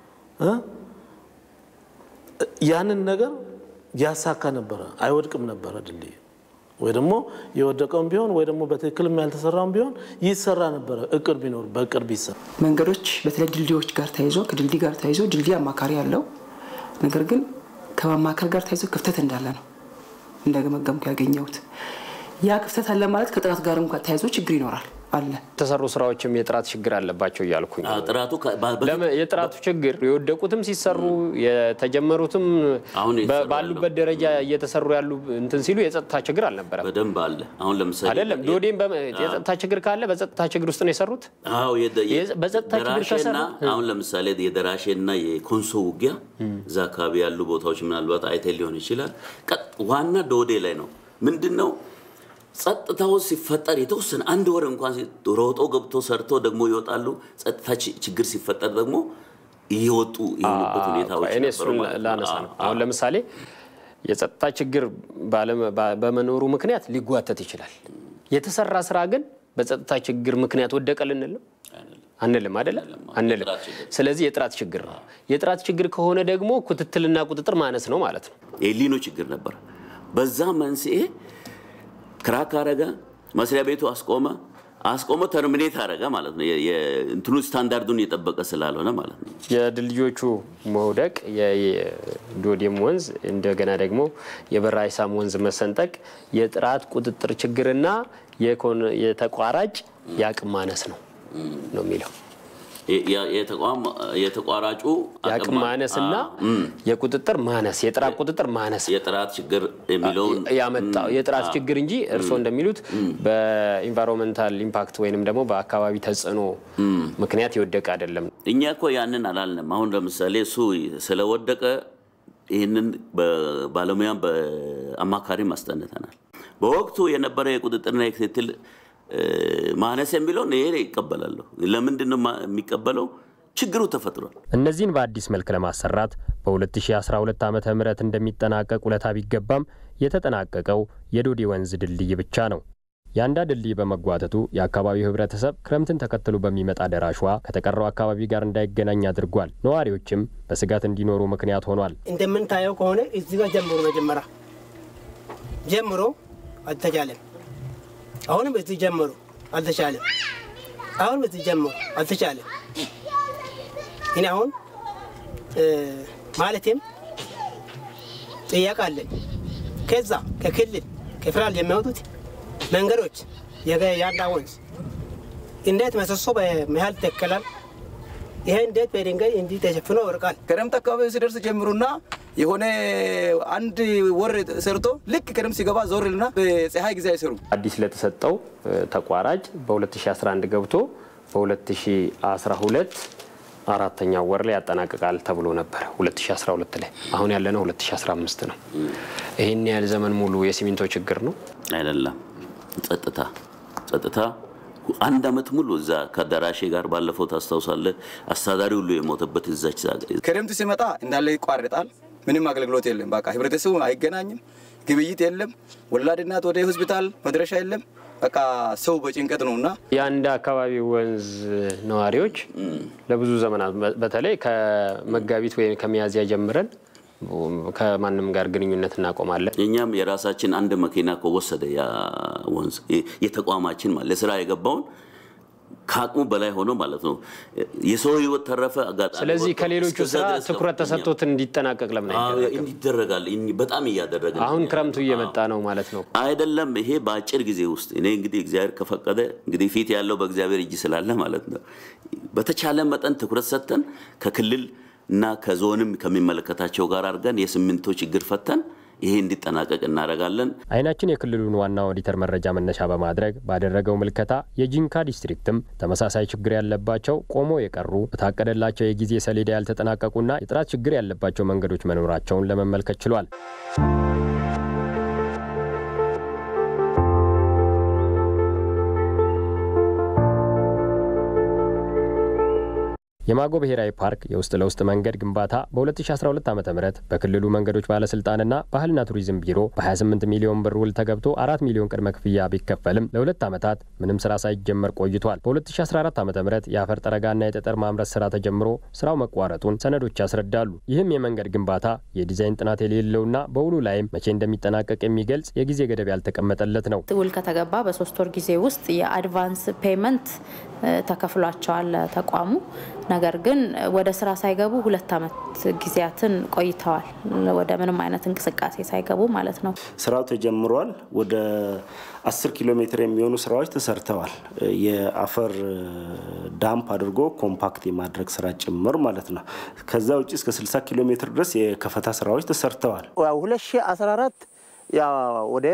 ያንን ነገር ያሳካ ነበረ፣ አይወድቅም ነበረ ድልድይ ወይ ደግሞ የወደቀውን ቢሆን ወይ ደግሞ በትክክልም ያልተሰራውን ቢሆን ይሰራ ነበረ። እቅድ ቢኖር በእቅድ ቢሰራ መንገዶች በተለይ ድልድዮች ጋር ተይዞ ከድልድይ ጋር ተይዞ ድልድይ አማካሪ ያለው ነገር ግን ከማማከር ጋር ተይዞ ክፍተት እንዳለ ነው እንደገመገምኩ ያገኘሁት። ያ ክፍተት አለ ማለት ከጥራት ጋር እንኳን ተያይዞ ችግር ይኖራል። አለ። የተሰሩ ስራዎችም የጥራት ችግር አለባቸው እያልኩኝ ነው። ጥራቱ ለምን የጥራቱ ችግር የወደቁትም ሲሰሩ የተጀመሩትም ባሉበት ደረጃ እየተሰሩ ያሉ እንትን ሲሉ የጸጥታ ችግር አልነበረም። በደንብ አለ። አሁን ለምሳሌ አይደለም ዶዴም የጸጥታ ችግር ካለ በጸጥታ ችግር ውስጥ ነው የሰሩት። አዎ በጸጥታ ችግር ከሰሩ አሁን ለምሳሌ የደራሼና የኮንሶ ውጊያ እዛ አካባቢ ያሉ ቦታዎች ምናልባት አይተ ሊሆን ይችላል። ዋና ዶዴ ላይ ነው ምንድን ነው ጸጥታው ሲፈጠር የተወሰነ አንድ ወር እንኳን ሮጦ ገብቶ ሰርቶ ደግሞ ይወጣሉ። ጸጥታ ችግር ሲፈጠር ደግሞ እየወጡ የሆኑበት ሁኔታዎች እኔ እሱን ላነሳ ነው። አሁን ለምሳሌ የጸጥታ ችግር በመኖሩ ምክንያት ሊጓተት ይችላል። የተሰራ ስራ ግን በጸጥታ ችግር ምክንያት ወደቀ ልንል ነው አንልም አይደለ? አንልም። ስለዚህ የጥራት ችግር ነው። የጥራት ችግር ከሆነ ደግሞ ክትትልና ቁጥጥር ማነስ ነው ማለት ነው። የሊኖ ችግር ነበር። በዛ መንስኤ ክራክ አረገ፣ መስሪያ ቤቱ አስቆመ፣ አስቆመ ተርሚኔት አረገ ማለት ነው። እንትኑ ስታንዳርዱን የጠበቀ ስላልሆነ ማለት ነው። የድልድዮቹ መውደቅ፣ የዶዴም ወንዝ እንደገና ደግሞ የበራ አይሳም ወንዝ መሰንጠቅ የጥራት ቁጥጥር ችግርና የተቋራጭ የአቅም ማነስ ነው ነው የሚለው የተቋራጩ የአቅም ማነስና የቁጥጥር ማነስ የጥራት ቁጥጥር ማነስ የጥራት ችግር የሚለውን ያመጣው የጥራት ችግር እንጂ እርስዎ እንደሚሉት በኢንቫይሮንመንታል ኢምፓክት ወይንም ደግሞ በአካባቢ ተጽዕኖ ምክንያት የወደቀ አይደለም። እኛ እኮ ያንን አላልንም። አሁን ለምሳሌ እሱ ስለወደቀ ይህንን ባለሙያም በአማካሪም አስጠንተናል። በወቅቱ የነበረ የቁጥጥርና የክትትል ማነስ የሚለውን ይሄ ይቀበላለሁ። ለምንድን ነው የሚቀበለው? ችግሩ ተፈጥሯል። እነዚህን በአዲስ መልክ ለማሰራት በ2012 ዓ ም እንደሚጠናቀቅ ውለታ ቢገባም የተጠናቀቀው የዶዴ ወንዝ ድልድይ ብቻ ነው። የአንዳ ድልድይ በመጓተቱ የአካባቢው ሕብረተሰብ ክረምትን ተከትሎ በሚመጣ ደራሽ ውሃ ከተቀረው አካባቢ ጋር እንዳይገናኝ አድርጓል። ነዋሪዎችም በስጋት እንዲኖሩ ምክንያት ሆኗል። እንደምንታየው ከሆነ እዚህ ጋር ጀምሮ መጀመሪያ ጀምሮ አልተቻለም። አሁንም እዚህ ጀምሮ አልተቻለም። አሁንም እዚህ ጀምሮ አልተቻለም። እኔ አሁን ማለትም ጥያቄ አለኝ። ከዛ ከክልል ከፌደራል የሚወጡት መንገዶች የአንዳ ወንዝ እንዴት መሰሶ በመሀል ይተከላል? ይሄ እንዴት በድንጋይ እንዲህ ተሸፍኖ ይወርቃል? ክረምት አካባቢ ሲደርስ ጀምሩና የሆነ አንድ ወር ሰርቶ ልክ ክረምት ሲገባ ዞርልና በፀሐይ ጊዜ አይሰሩም። አዲስ ለተሰጠው ተቋራጭ በ2011 ገብቶ በ2012 አራተኛው ወር ላይ ያጠናቅቃል ተብሎ ነበር 2012 ላይ። አሁን ያለነው 2015 ነው። ይህን ያህል ዘመን ሙሉ የሲሚንቶ ችግር ነው አይደለም። ጸጥታ ጸጥታ አንድ አመት ሙሉ እዛ ከደራሼ ጋር ባለፈው ታስታውሳለህ፣ አስተዳዳሪ ሁሉ የሞተበት እዛች ክረምት ሲመጣ እንዳለ ይቋርጣል። ምንም አገልግሎት የለም። በቃ ህብረተሰቡ አይገናኝም፣ ግብይት የለም፣ ወላድ እናት ወደ ሆስፒታል መድረሻ የለም። በቃ ሰው በጭንቀት ነው እና የአንድ አካባቢ ወንዝ ነዋሪዎች ለብዙ ዘመናት በተለይ ከመጋቢት ወይም ከሚያዝያ ጀምረን ከማንም ጋር ግንኙነት እናቆማለን። እኛም የራሳችን አንድ መኪና ከወሰደ ያ ወንዝ የተቋማችን ማለት ለስራ የገባውን ከአቅሙ በላይ ሆኖ ማለት ነው። የሰው ህይወት ተረፈ አጋጣሚ። ስለዚህ ከሌሎቹ ስራ ትኩረት ተሰጥቶት እንዲጠናቀቅ ለምን ይደረጋል? በጣም እያደረገ አሁን ክረምቱ እየመጣ ነው ማለት ነው አይደለም? ይሄ በአጭር ጊዜ ውስጥ እኔ እንግዲህ እግዚአብሔር ከፈቀደ እንግዲህ ፊት ያለው በእግዚአብሔር እጅ ስላለ ማለት ነው በተቻለ መጠን ትኩረት ሰጥተን ከክልል እና ከዞንም ከሚመለከታቸው ጋር አድርገን የሲሚንቶ ችግር ፈተን ይሄ እንዲጠናቀቅ እናደርጋለን። አይናችን የክልሉን ዋና ኦዲተር መረጃ መነሻ በማድረግ ባደረገው ምልከታ የጂንካ ዲስትሪክትም ተመሳሳይ ችግር ያለባቸው ቆሞ የቀሩ በታቀደላቸው የጊዜ ሰሌዳ ያልተጠናቀቁና የጥራት ችግር ያለባቸው መንገዶች መኖራቸውን ለመመልከት ችሏል። የማጎ ብሔራዊ ፓርክ የውስጥ ለውስጥ መንገድ ግንባታ በ2012 ዓ ም በክልሉ መንገዶች ባለስልጣንና ባህልና ቱሪዝም ቢሮ በ28 ሚሊዮን ብር ውል ተገብቶ አራት ሚሊዮን ቅድመ ክፍያ ቢከፈልም ለሁለት ዓመታት ምንም ስራ ሳይጀመር ቆይቷል። በ2014 ዓ ም የአፈር ጠረጋና የጠጠር ማምረት ስራ ተጀምሮ ስራው መቋረጡን ሰነዶች ያስረዳሉ። ይህም የመንገድ ግንባታ የዲዛይን ጥናት የሌለውና በውሉ ላይም መቼ እንደሚጠናቀቅ የሚገልጽ የጊዜ ገደብ ያልተቀመጠለት ነው። ውል ከተገባ በሶስት ወር ጊዜ ውስጥ የአድቫንስ ፔመንት ተከፍሏቸዋል ተቋሙ። ነገር ግን ወደ ስራ ሳይገቡ ሁለት ዓመት ጊዜያትን ቆይተዋል። ወደ ምንም አይነት እንቅስቃሴ ሳይገቡ ማለት ነው። ስራው ተጀምሯል። ወደ አስር ኪሎ ሜትር የሚሆኑ ስራዎች ተሰርተዋል። የአፈር ዳምፕ አድርጎ ኮምፓክት የማድረግ ስራ ጭምር ማለት ነው። ከዛ ውጭ እስከ 60 ኪሎ ሜትር ድረስ የከፈታ ስራዎች ተሰርተዋል። 2014 ወደ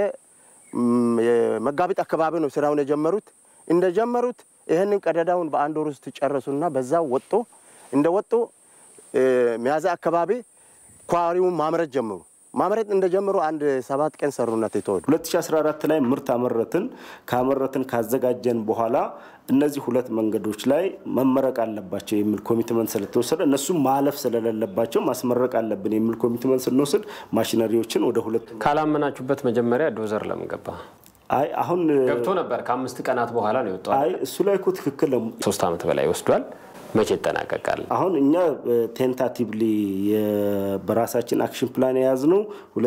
መጋቢት አካባቢ ነው ስራውን የጀመሩት። እንደጀመሩት ይህንን ቀደዳውን በአንድ ወር ውስጥ ጨረሱና በዛ ወጦ እንደ ወጡ ሚያዝያ አካባቢ ኳሪውን ማምረት ጀመሩ። ማምረት እንደጀመሩ አንድ ሰባት ቀን ሰሩነት የተወዱ 2014 ላይ ምርት አመረትን። ካመረትን ካዘጋጀን በኋላ እነዚህ ሁለት መንገዶች ላይ መመረቅ አለባቸው የሚል ኮሚትመንት ስለተወሰደ እነሱ ማለፍ ስለሌለባቸው ማስመረቅ አለብን የሚል ኮሚትመንት ስንወስድ ማሽነሪዎችን ወደ ሁለቱ ካላመናችሁበት መጀመሪያ ዶዘር ለምን ገባ? አይ አሁን ገብቶ ነበር። ከአምስት ቀናት በኋላ ነው የወጣው። አይ እሱ ላይ እኮ ትክክል ነው። ሶስት ዓመት በላይ ወስዷል። መቼ ይጠናቀቃል? አሁን እኛ ቴንታቲቭሊ በራሳችን አክሽን ፕላን የያዝነው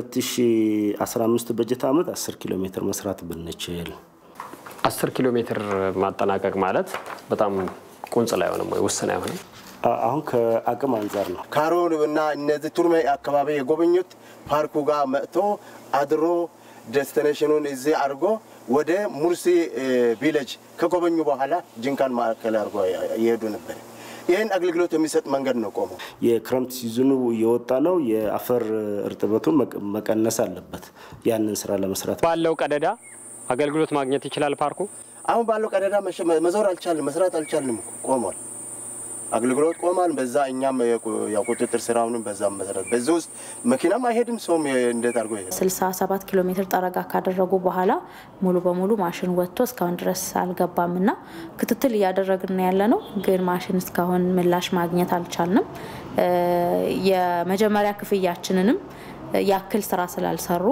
2015 በጀት ዓመት 10 ኪሎ ሜትር መስራት ብንችል 10 ኪሎ ሜትር ማጠናቀቅ ማለት በጣም ቁንጽል አይሆንም ወይ? ውስን አይሆንም? አሁን ከአቅም አንጻር ነው። ካሮን እና እነዚህ ቱርሜ አካባቢ የጎበኙት ፓርኩ ጋር መጥቶ አድሮ ዴስቲኔሽኑን እዚህ አድርጎ ወደ ሙርሲ ቪሌጅ ከጎበኙ በኋላ ጅንካን ማዕከል አድርጎ እየሄዱ ነበር። ይህን አገልግሎት የሚሰጥ መንገድ ነው ቆመው። የክረምት ሲዝኑ እየወጣ ነው። የአፈር እርጥበቱን መቀነስ አለበት። ያንን ስራ ለመስራት ባለው ቀደዳ አገልግሎት ማግኘት ይችላል ፓርኩ። አሁን ባለው ቀደዳ መዞር አልቻልንም፣ መስራት አልቻልንም፣ ቆሟል። አገልግሎት ቆሟል። በዛ እኛም ቁጥጥር ስራውንም በዛ መሰረት በዚህ ውስጥ መኪናም አይሄድም፣ ሰውም እንዴት አድርጎ ይሄድ 67 ኪሎ ሜትር ጠረጋ ካደረጉ በኋላ ሙሉ በሙሉ ማሽን ወጥቶ እስካሁን ድረስ አልገባም እና ክትትል እያደረግን ያለ ነው። ግን ማሽን እስካሁን ምላሽ ማግኘት አልቻልንም። የመጀመሪያ ክፍያችንንም ያክል ስራ ስላልሰሩ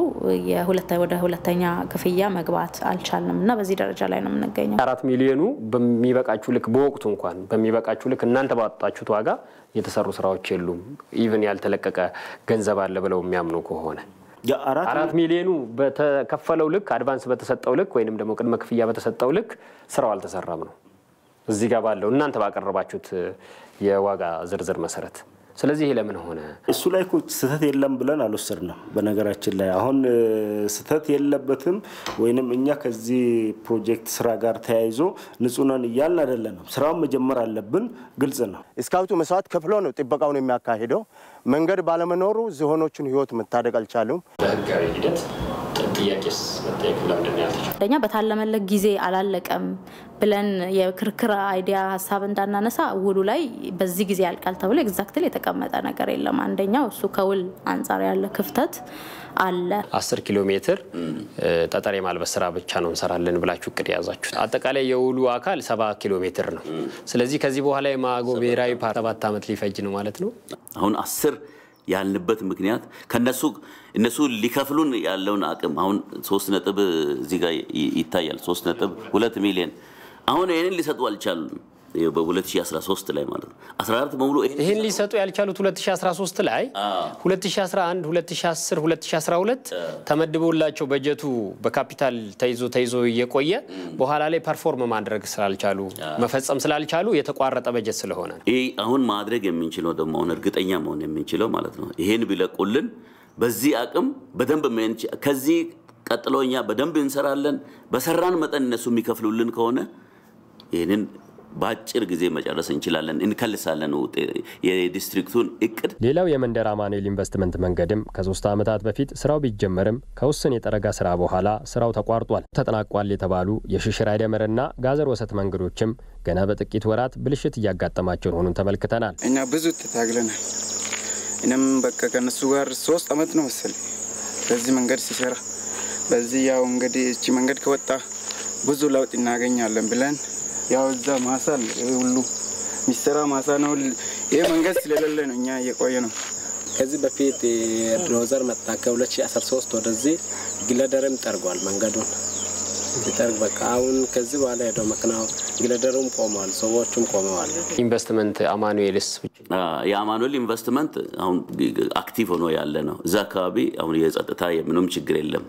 ወደ ሁለተኛ ክፍያ መግባት አልቻልንም እና በዚህ ደረጃ ላይ ነው የምንገኘው። አራት ሚሊዮኑ በሚበቃችሁ ልክ በወቅቱ እንኳን በሚበቃችሁ ልክ እናንተ ባወጣችሁት ዋጋ የተሰሩ ስራዎች የሉም። ኢቭን ያልተለቀቀ ገንዘብ አለ ብለው የሚያምኑ ከሆነ አራት ሚሊዮኑ በተከፈለው ልክ አድቫንስ በተሰጠው ልክ ወይንም ደግሞ ቅድመ ክፍያ በተሰጠው ልክ ስራው አልተሰራም ነው እዚህ ጋር ባለው እናንተ ባቀረባችሁት የዋጋ ዝርዝር መሰረት ስለዚህ ይሄ ለምን ሆነ? እሱ ላይ እኮ ስህተት የለም ብለን አልወሰድንም። በነገራችን ላይ አሁን ስህተት የለበትም ወይንም እኛ ከዚህ ፕሮጀክት ስራ ጋር ተያይዞ ንጹህ ነን እያልን አይደለንም። ስራውን መጀመር አለብን። ግልጽ ነው። ስካውቱ መስዋዕት ከፍሎ ነው ጥበቃውን የሚያካሂደው። መንገድ ባለመኖሩ ዝሆኖቹን ህይወት መታደግ አልቻሉም። በህጋዊ ሂደት ጥያቄስ መጠየቅ ለምንድን ነው ያልተቻለው? አንደኛ በታለመለት ጊዜ አላለቀም ብለን የክርክር አይዲያ ሀሳብ እንዳናነሳ ውሉ ላይ በዚህ ጊዜ ያልቃል ተብሎ ኤግዛክትሊ የተቀመጠ ነገር የለም። አንደኛው እሱ ከውል አንጻር ያለ ክፍተት አለ። አስር ኪሎ ሜትር ጠጠር የማልበስ ስራ ብቻ ነው እንሰራለን ብላችሁ እቅድ የያዛችሁት። አጠቃላይ የውሉ አካል ሰባ ኪሎ ሜትር ነው። ስለዚህ ከዚህ በኋላ የማጎ ብሔራዊ ፓርክ ሰባት ዓመት ሊፈጅ ነው ማለት ነው። አሁን አስር ያልንበት ምክንያት ከነሱ እነሱ ሊከፍሉን ያለውን አቅም አሁን ሶስት ነጥብ እዚህ ጋር ይታያል። ሶስት ነጥብ ሁለት ሚሊዮን አሁን ይህንን ሊሰጡ አልቻሉም። በ2013 ላይ ማለት ነው 14 በሙሉ ይህን ሊሰጡ ያልቻሉት 2013 ላይ 2011፣ 2010፣ 2012 ተመድቦላቸው በጀቱ በካፒታል ተይዞ ተይዞ እየቆየ በኋላ ላይ ፐርፎርም ማድረግ ስላልቻሉ መፈጸም ስላልቻሉ የተቋረጠ በጀት ስለሆነ ይህ አሁን ማድረግ የምንችለው ደግሞ አሁን እርግጠኛ መሆን የምንችለው ማለት ነው ይሄን ቢለቁልን በዚህ አቅም በደንብ ከዚህ ቀጥሎ እኛ በደንብ እንሰራለን። በሰራን መጠን እነሱ የሚከፍሉልን ከሆነ ይህንን በአጭር ጊዜ መጨረስ እንችላለን፣ እንከልሳለን የዲስትሪክቱን እቅድ። ሌላው የመንደር አማኑኤል ኢንቨስትመንት መንገድም ከሶስት ዓመታት በፊት ስራው ቢጀመርም ከውስን የጠረጋ ስራ በኋላ ስራው ተቋርጧል። ተጠናቋል የተባሉ የሽሽር አይደመርና ጋዘር ወሰት መንገዶችም ገና በጥቂት ወራት ብልሽት እያጋጠማቸው መሆኑን ተመልክተናል። እኛ ብዙ ተታግለናል። እኔም በቃ ከነሱ ጋር ሶስት አመት ነው መሰለኝ በዚህ መንገድ ሲሰራ በዚህ ያው እንግዲህ እቺ መንገድ ከወጣ ብዙ ለውጥ እናገኛለን ብለን ያው እዛ ማሳ ሁሉ የሚሰራ ማሳ ነው። ይህ መንገድ ስለሌለ ነው እኛ እየቆየ ነው። ከዚህ በፊት ዶዘር መጣ። ከ2013 ወደዚህ ግለደርም ጠርጓል መንገዱን ሲጠርግ በቃ አሁን ከዚህ በኋላ ሄደው መኪናው ግለደሩም ቆመዋል፣ ሰዎቹም ቆመዋል። ኢንቨስትመንት አማኑኤልስ የአማኑኤል ኢንቨስትመንት አሁን አክቲቭ ሆኖ ያለ ነው። እዛ አካባቢ አሁን የጸጥታ የምንም ችግር የለም።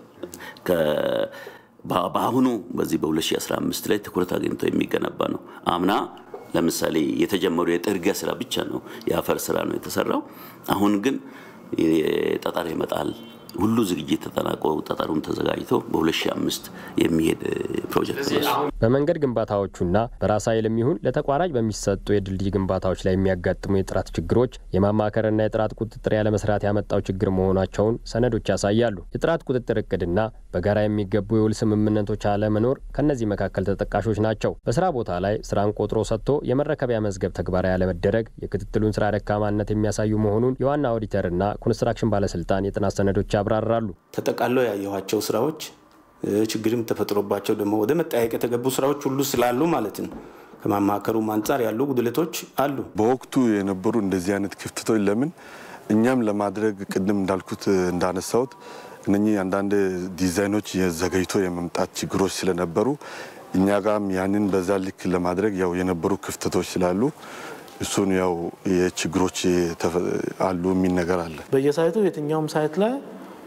በአሁኑ በዚህ በ2015 ላይ ትኩረት አግኝቶ የሚገነባ ነው። አምና ለምሳሌ የተጀመሩ የጥርጊያ ስራ ብቻ ነው የአፈር ስራ ነው የተሰራው። አሁን ግን ጠጠር ይመጣል ሁሉ ዝግጅት ተጠናቆ ጠጠሩም ተዘጋጅቶ በ2005 የሚሄድ ፕሮጀክት ነው። በመንገድ ግንባታዎቹና በራስ ኃይል የሚሆን ለተቋራጭ በሚሰጡ የድልድይ ግንባታዎች ላይ የሚያጋጥሙ የጥራት ችግሮች የማማከርና የጥራት ቁጥጥር ያለመስራት ያመጣው ችግር መሆናቸውን ሰነዶች ያሳያሉ። የጥራት ቁጥጥር እቅድና በጋራ የሚገቡ የውል ስምምነቶች አለመኖር ከእነዚህ መካከል ተጠቃሾች ናቸው። በስራ ቦታ ላይ ስራን ቆጥሮ ሰጥቶ የመረከቢያ መዝገብ ተግባራዊ ያለመደረግ የክትትሉን ስራ ደካማነት የሚያሳዩ መሆኑን የዋና ኦዲተርና ኮንስትራክሽን ባለስልጣን የጥናት ሰነዶች ያብራራሉ። ተጠቃሎ ያየኋቸው ስራዎች ችግርም ተፈጥሮባቸው ደግሞ ወደ መጠያየቅ የተገቡ ስራዎች ሁሉ ስላሉ ማለት ነው። ከማማከሩም አንጻር ያሉ ጉድለቶች አሉ። በወቅቱ የነበሩ እንደዚህ አይነት ክፍተቶች ለምን እኛም ለማድረግ ቅድም እንዳልኩት እንዳነሳሁት እነኚህ አንዳንድ ዲዛይኖች ዘገይቶ የመምጣት ችግሮች ስለነበሩ እኛ ጋም ያንን በዛ ልክ ለማድረግ ያው የነበሩ ክፍተቶች ስላሉ እሱን ያው የችግሮች አሉ የሚል ነገር አለ። በየሳይቱ የትኛውም ሳይት ላይ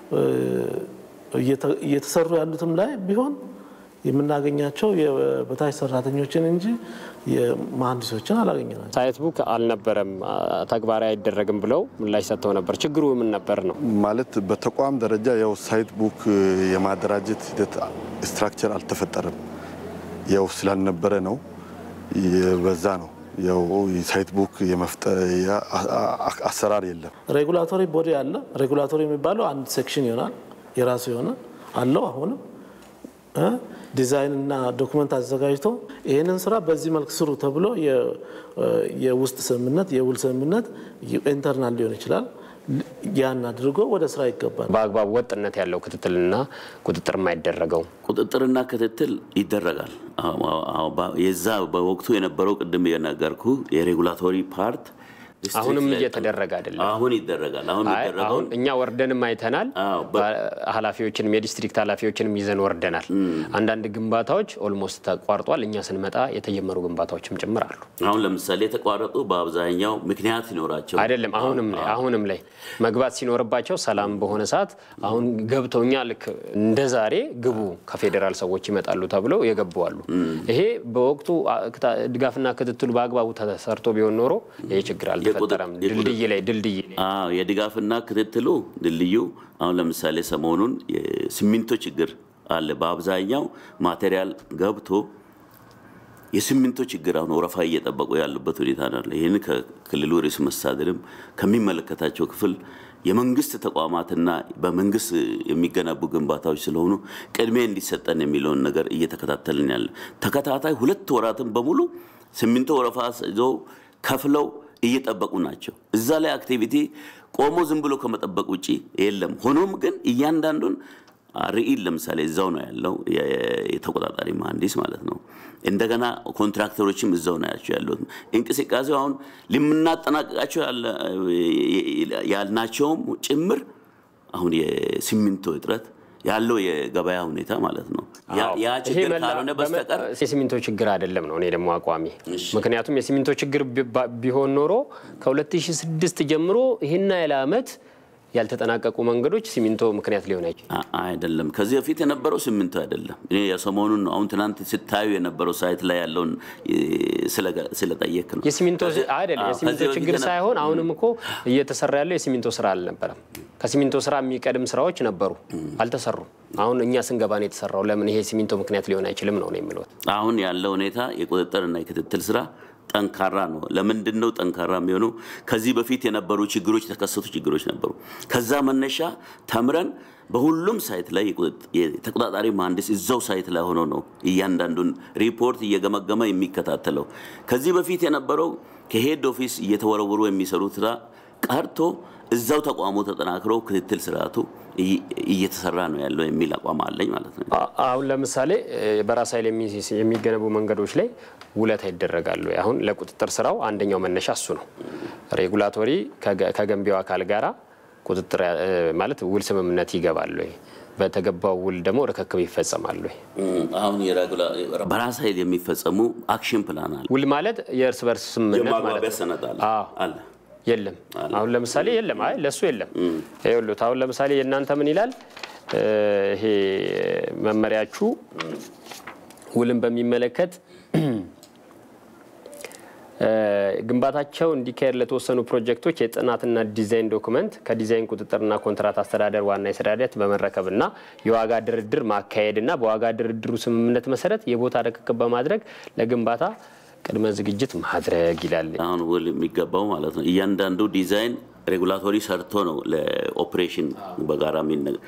እየተሰሩ ያሉትም ላይ ቢሆን የምናገኛቸው የበታች ሰራተኞችን እንጂ የመሀንዲሶችን አላገኘናቸው። ሳይት ቡክ አልነበረም፣ ተግባራዊ አይደረግም ብለው ምላሽ ሰጥተው ነበር። ችግሩ ምን ነበር ነው? ማለት በተቋም ደረጃ ያው ሳይት ቡክ የማደራጀት ሂደት ስትራክቸር አልተፈጠረም። ያው ስላልነበረ ነው፣ በዛ ነው ያው ሳይት ቡክ የመፍጠር አሰራር የለም። ሬጉላቶሪ ቦዲ አለ። ሬጉላቶሪ የሚባለው አንድ ሴክሽን ይሆናል የራሱ የሆነ አለው። አሁንም ዲዛይን እና ዶክመንት አዘጋጅቶ ይህንን ስራ በዚህ መልክ ስሩ ተብሎ የውስጥ ስምምነት የውል ስምምነት ኢንተርናል ሊሆን ይችላል። ያን አድርጎ ወደ ስራ ይገባል። በአግባቡ ወጥነት ያለው ክትትልና ቁጥጥር የማይደረገው ቁጥጥርና ክትትል ይደረጋል። የዛ በወቅቱ የነበረው ቅድም የነገርኩ የሬጉላቶሪ ፓርት አሁንም እየተደረገ አይደለም። አሁን ይደረጋል። አሁን አይ አሁን እኛ ወርደንም አይተናል። ኃላፊዎችንም የዲስትሪክት ኃላፊዎችንም ይዘን ወርደናል። አንዳንድ ግንባታዎች ኦልሞስት ተቋርጧል። እኛ ስንመጣ የተጀመሩ ግንባታዎችም ጭምር አሉ። አሁን ለምሳሌ የተቋረጡ በአብዛኛው ምክንያት ሲኖራቸው አይደለም። አሁንም ላይ አሁንም ላይ መግባት ሲኖርባቸው ሰላም በሆነ ሰዓት አሁን ገብተው እኛ ልክ እንደ ዛሬ ግቡ ከፌዴራል ሰዎች ይመጣሉ ተብለው የገቡ አሉ። ይሄ በወቅቱ ድጋፍና ክትትሉ በአግባቡ ተሰርቶ ቢሆን ኖሮ ይህ ችግር አልተፈጠረም። ድልድይ ላይ ድልድይ የድጋፍና ክትትሉ ድልድዩ አሁን ለምሳሌ ሰሞኑን የሲሚንቶ ችግር አለ። በአብዛኛው ማቴሪያል ገብቶ የሲሚንቶ ችግር አሁን ወረፋ እየጠበቁ ያሉበት ሁኔታ ነው። ይህን ከክልሉ ርዕሰ መስተዳድርም ከሚመለከታቸው ክፍል የመንግስት ተቋማትና በመንግስት የሚገነቡ ግንባታዎች ስለሆኑ ቅድሚያ እንዲሰጠን የሚለውን ነገር እየተከታተልን ያለ ተከታታይ ሁለት ወራትን በሙሉ ሲሚንቶ ወረፋ ይዘው ከፍለው እየጠበቁ ናቸው። እዛ ላይ አክቲቪቲ ቆሞ ዝም ብሎ ከመጠበቅ ውጭ የለም። ሆኖም ግን እያንዳንዱን ርኢል ለምሳሌ እዛው ነው ያለው የተቆጣጣሪ መሀንዲስ ማለት ነው። እንደገና ኮንትራክተሮችም እዛው ናቸው ያሉት። እንቅስቃሴው አሁን ልምናጠናቀቃቸው ያልናቸውም ጭምር አሁን የሲሚንቶ እጥረት ያለው የገበያ ሁኔታ ማለት ነው። ያ ችግር ካልሆነ በስተቀር የሲሚንቶ ችግር አይደለም ነው እኔ ደግሞ አቋሚ። ምክንያቱም የሲሚንቶ ችግር ቢሆን ኖሮ ከ2006 ጀምሮ ይህን ያህል ዓመት ያልተጠናቀቁ መንገዶች ሲሚንቶ ምክንያት ሊሆን አይችል አይደለም። ከዚህ በፊት የነበረው ሲሚንቶ አይደለም። እኔ የሰሞኑን ነው አሁን ትናንት ስታዩ የነበረው ሳይት ላይ ያለውን ስለጠየቅ ነው። የሲሚንቶ አይደለም የሲሚንቶ ችግር ሳይሆን አሁንም እኮ እየተሰራ ያለው የሲሚንቶ ስራ አልነበረም። ከሲሚንቶ ስራ የሚቀድም ስራዎች ነበሩ፣ አልተሰሩም። አሁን እኛ ስንገባ ነው የተሰራው። ለምን ይሄ ሲሚንቶ ምክንያት ሊሆን አይችልም ነው የምለው። አሁን ያለው ሁኔታ የቁጥጥርና የክትትል ስራ ጠንካራ ነው። ለምንድን ነው ጠንካራ የሚሆነው? ከዚህ በፊት የነበሩ ችግሮች የተከሰቱ ችግሮች ነበሩ። ከዛ መነሻ ተምረን በሁሉም ሳይት ላይ የተቆጣጣሪ መሀንዲስ እዛው ሳይት ላይ ሆኖ ነው እያንዳንዱን ሪፖርት እየገመገመ የሚከታተለው። ከዚህ በፊት የነበረው ከሄድ ኦፊስ እየተወረወሩ የሚሰሩት ስራ ቀርቶ እዛው ተቋሙ ተጠናክሮ ክትትል ስርዓቱ እየተሰራ ነው ያለው የሚል አቋም አለኝ ማለት ነው። አሁን ለምሳሌ በራስ ኃይል የሚገነቡ መንገዶች ላይ ውለታ ይደረጋሉ። አሁን ለቁጥጥር ስራው አንደኛው መነሻ እሱ ነው። ሬጉላቶሪ ከገንቢው አካል ጋራ ቁጥጥር ማለት ውል ስምምነት ይገባሉ ወይ በተገባው ውል ደግሞ ርክክብ ይፈጸማሉ ወይ? አሁን በራስ ኃይል የሚፈጸሙ አክሽን ፕላን አለ። ውል ማለት የእርስ በርስ ስምምነት ማለት የማግባቢያ ሰነድ አለ አለ የለም። አሁን ለምሳሌ የለም። አይ ለሱ የለም። ይኸውልህ አሁን ለምሳሌ የእናንተ ምን ይላል? ይሄ መመሪያችሁ ውልን በሚመለከት ግንባታቸው እንዲካሄድ ለተወሰኑ ፕሮጀክቶች የጥናትና ዲዛይን ዶክመንት ከዲዛይን ቁጥጥርና ኮንትራት አስተዳደር ዋና የስራ ሂደት በመረከብና የዋጋ ድርድር ማካሄድና በዋጋ ድርድሩ ስምምነት መሰረት የቦታ ርክክብ በማድረግ ለግንባታ ቅድመ ዝግጅት ማድረግ ይላል። አሁን ውል የሚገባው ማለት ነው። እያንዳንዱ ዲዛይን ሬጉላቶሪ ሰርቶ ነው ለኦፕሬሽን በጋራ የሚነ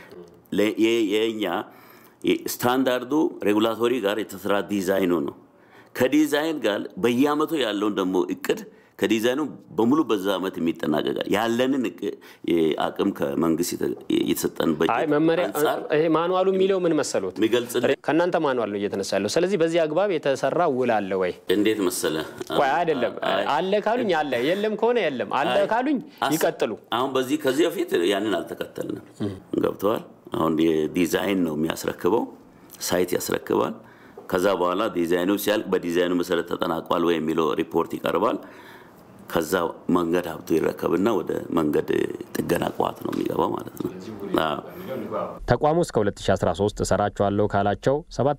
የኛ ስታንዳርዱ ሬጉላቶሪ ጋር የተሰራ ዲዛይኑ ነው። ከዲዛይን ጋር በየአመቱ ያለውን ደግሞ እቅድ ከዲዛይኑ በሙሉ በዛ አመት የሚጠናቀቃል። ያለንን አቅም ከመንግስት የተሰጠን አይ መመሪያ ይሄ ማኑዋሉ የሚለው ምን መሰሉት የሚገልጽ ከእናንተ ማኑዋል ነው እየተነሳ ያለው። ስለዚህ በዚህ አግባብ የተሰራ ውል አለ ወይ? እንዴት መሰለ? ቆይ አይደለም አለ ካሉኝ አለ፣ የለም ከሆነ የለም፣ አለ ካሉኝ ይቀጥሉ። አሁን በዚህ ከዚህ በፊት ያንን አልተከተልንም። ገብተዋል። አሁን የዲዛይን ነው የሚያስረክበው፣ ሳይት ያስረክባል። ከዛ በኋላ ዲዛይኑ ሲያልቅ በዲዛይኑ መሰረት ተጠናቋል ወይ የሚለው ሪፖርት ይቀርባል። ከዛ መንገድ ሀብቱ ይረከብና ወደ መንገድ ጥገና ቋት ነው የሚገባው ማለት ነው። ተቋሙ እስከ 2013 እሰራቸዋለሁ ካላቸው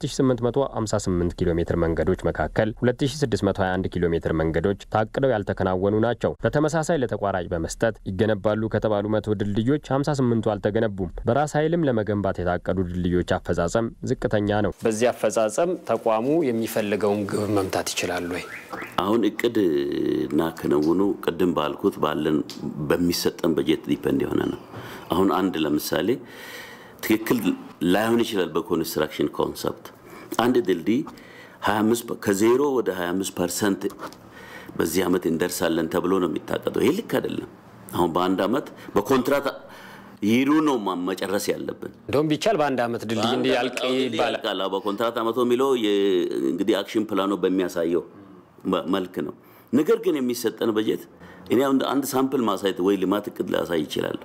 7858 ኪሎ ሜትር መንገዶች መካከል 2621 ኪሎ ሜትር መንገዶች ታቅደው ያልተከናወኑ ናቸው። በተመሳሳይ ለተቋራጭ በመስጠት ይገነባሉ ከተባሉ መቶ ድልድዮች 58ቱ አልተገነቡም። በራስ ኃይልም ለመገንባት የታቀዱ ድልድዮች አፈጻጸም ዝቅተኛ ነው። በዚህ አፈጻጸም ተቋሙ የሚፈልገውን ግብ መምታት ይችላሉ ወይ? አሁን እቅድ እና ክንውኑ ቅድም ባልኩት ባለን በሚሰጠን በጀት ዲፐንድ የሆነ ነው። አሁን አንድ ለምሳሌ ትክክል ላይሆን ይችላል። በኮንስትራክሽን ኮንሰፕት አንድ ድልድይ 25 ከዜሮ ወደ 25 ፐርሰንት በዚህ ዓመት እንደርሳለን ተብሎ ነው የሚታቀደው። ይህ ልክ አይደለም። አሁን በአንድ ዓመት በኮንትራት ይሩ ነው መጨረስ ያለብን። እንደውም ቢቻል በአንድ ዓመድ ድልድይ እንዲያልቅ ይባላል። በኮንትራት ዓመቶ የሚለው እንግዲህ አክሽን ፕላኑ በሚያሳየው መልክ ነው። ነገር ግን የሚሰጠን በጀት እኔ አንድ ሳምፕል ማሳየት ወይ ልማት እቅድ ላሳይ ይችላል።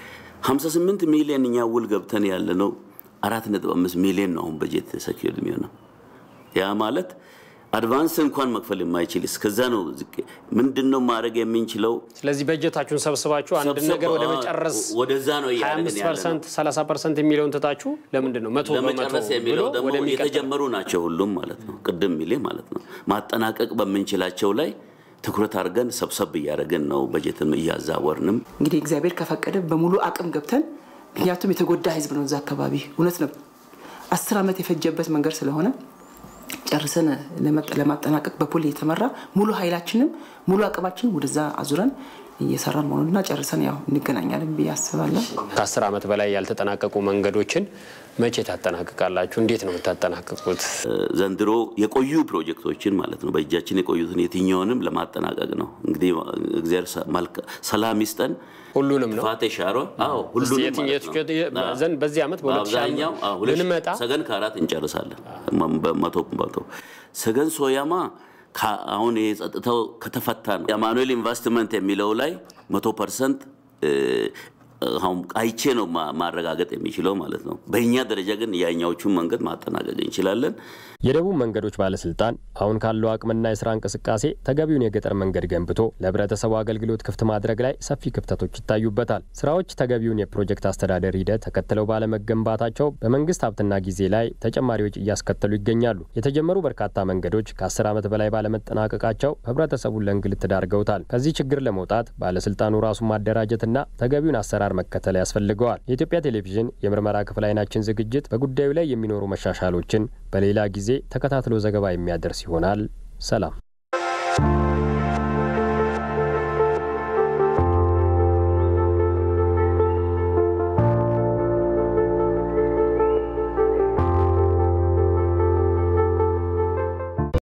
58 ሚሊዮን እኛ ውል ገብተን ያለ ነው 4.5 ሚሊዮን ነው አሁን በጀት ሰኪዩርድ የሚሆነው ያ ማለት አድቫንስ እንኳን መክፈል የማይችል እስከዛ ነው። ምንድን ነው ማድረግ የምንችለው? ስለዚህ በጀታችሁን ሰብስባችሁ አንድ ነገር ወደ መጨረስ ወደዛ ነው እያደረግን 25 ፐርሰንት 30 ፐርሰንት የሚለውን ትታችሁ ለምንድን ነው መቶ በመቶ ለመጨረስ የሚለው ደግሞ የተጀመሩ ናቸው ሁሉም ማለት ነው። ቅድም ሚሌ ማለት ነው ማጠናቀቅ በምንችላቸው ላይ ትኩረት አድርገን ሰብሰብ እያደረግን ነው። በጀትም እያዛወርንም እንግዲህ እግዚአብሔር ከፈቀደ በሙሉ አቅም ገብተን ምክንያቱም የተጎዳ ህዝብ ነው እዛ አካባቢ እውነት ነው። አስር ዓመት የፈጀበት መንገድ ስለሆነ ጨርሰን ለማጠናቀቅ በፑል የተመራ ሙሉ ኃይላችንም ሙሉ አቅማችን ወደዛ አዙረን እየሰራን መሆኑንና ጨርሰን ያው እንገናኛለን ብዬ አስባለሁ። ከአስር ዓመት በላይ ያልተጠናቀቁ መንገዶችን መቼ ታጠናቅቃላችሁ? እንዴት ነው የምታጠናቅቁት? ዘንድሮ የቆዩ ፕሮጀክቶችን ማለት ነው በእጃችን የቆዩትን የትኛውንም ለማጠናቀቅ ነው። እንግዲህ እግዚአብሔር ሰላም ይስጠን። ሁሉንም ነው ጥፋት የሻረ አዎ፣ ሁሉንም ዘንድ በዚህ ዓመት በአብዛኛው ብንመጣ ሰገን ከአራት እንጨርሳለን። በመቶ መቶ ሰገን ሶያማ አሁን ይሄ ጸጥታው ከተፈታ ነው የአማኑኤል ኢንቨስትመንት የሚለው ላይ መቶ ፐርሰንት አሁን አይቼ ነው ማረጋገጥ የሚችለው ማለት ነው። በእኛ ደረጃ ግን ያኛዎቹን መንገድ ማጠናቀቅ እንችላለን። የደቡብ መንገዶች ባለስልጣን አሁን ካለው አቅምና የስራ እንቅስቃሴ ተገቢውን የገጠር መንገድ ገንብቶ ለህብረተሰቡ አገልግሎት ክፍት ማድረግ ላይ ሰፊ ክፍተቶች ይታዩበታል። ስራዎች ተገቢውን የፕሮጀክት አስተዳደር ሂደት ተከትለው ባለመገንባታቸው በመንግስት ሀብትና ጊዜ ላይ ተጨማሪ ወጪ እያስከተሉ ይገኛሉ። የተጀመሩ በርካታ መንገዶች ከአስር ዓመት በላይ ባለመጠናቀቃቸው ህብረተሰቡን ለእንግልት ዳርገውታል። ከዚህ ችግር ለመውጣት ባለስልጣኑ ራሱን ማደራጀትና ተገቢውን አሰራር መከተል ያስፈልገዋል። የኢትዮጵያ ቴሌቪዥን የምርመራ ክፍል አይናችን ዝግጅት በጉዳዩ ላይ የሚኖሩ መሻሻሎችን በሌላ ጊዜ ተከታትሎ ዘገባ የሚያደርስ ይሆናል። ሰላም።